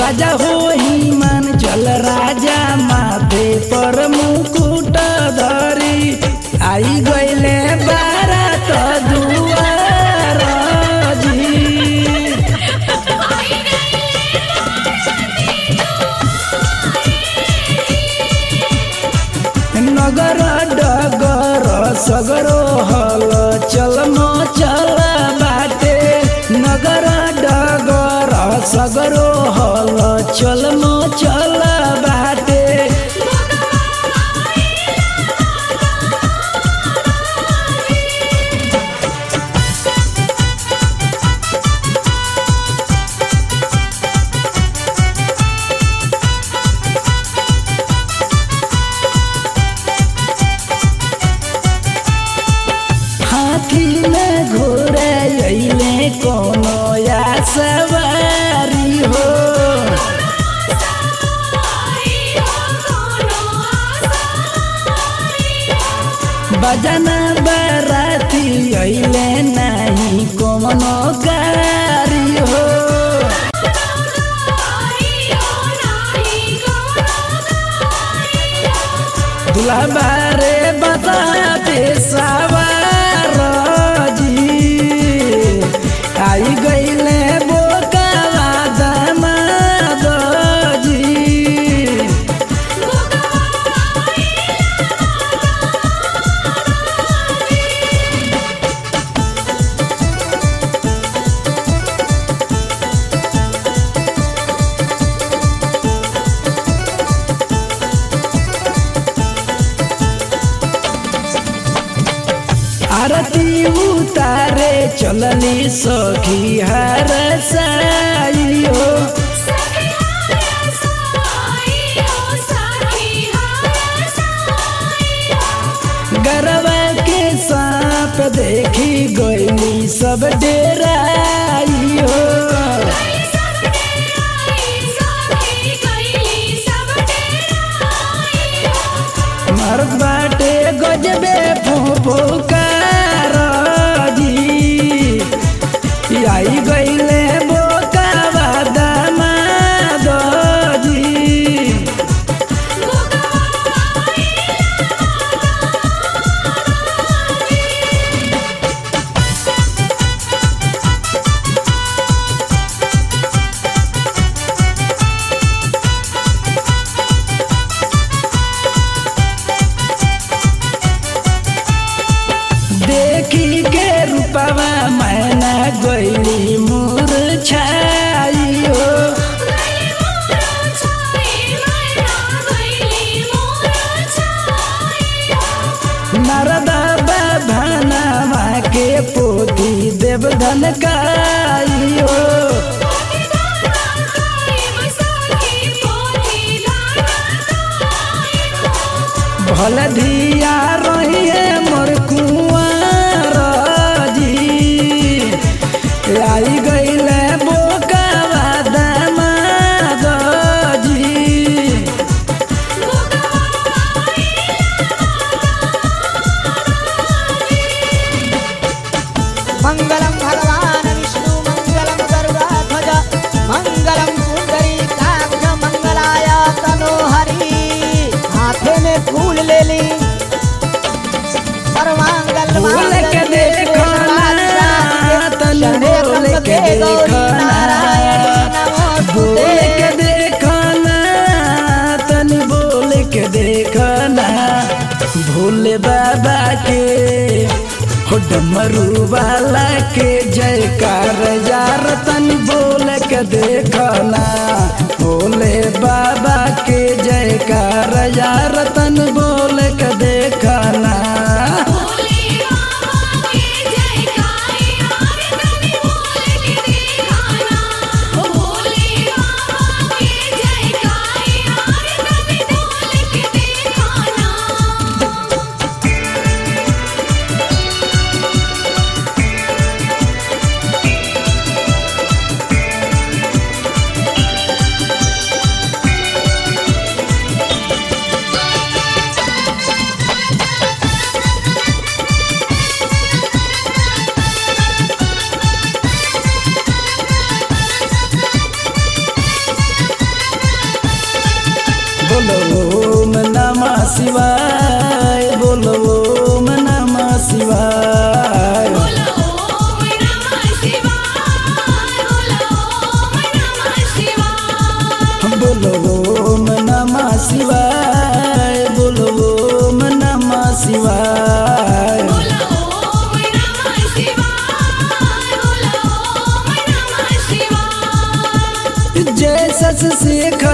राजा हो ही मान चल राजा माथे पर मुकुट धरी आई गईले बारात दुआर जी नगर डगर सगरो हल चल चल बाटे नगर डगर सगरो हल चल चल बाटे हाथी में घोड़े अइले कोनो या सवारी हो बजना बराती अइले नहीं कोनो गारी हो दूल्हा बारे बताते सवार जी आई गईले बोकावा दामाद जी आरती उतारे चलनी सखी हर साइयो गरबा के सांप देखी गईली सब डेराइयो मर्द बाटे गजबे फुफुकार जी आई गईले बोकावा दामाद जी देखी के रूपवा मैना गईली मूर्छाई हो नारदा बाभानामा के पोती देवधन काई हो भल धिया रही है मोर कुंवर जी आई गईले बोकावा दामाद जी मंगलम भगवान विष्णु मंगलम गरुड़ध्वज मंगलम पुंडरीकाक्ष मंगलाय तनोहरि हाथे में फूल ले ली सर्वांगल बोल के देखो ना, तनु बोल के देखो ना। बोल के देखो ना तनी बोल के देखो ना भोले बाबा के हो डमरू वाला के जयकार यार तनी बोल के देखो ना भोले बाबा के जयकार यार तन बोल के देखो ना Thank शिवाय बोलो ओम नमः शिवाय बोलो ओम नमः शिवाय बोलो ओम नमः शिवाय बोलो ओम नमः शिवाय बोलो ओम नमः शिवाय बोलो ओम नमः शिवाय बोलो ओम नमः शिवाय जय सस शेख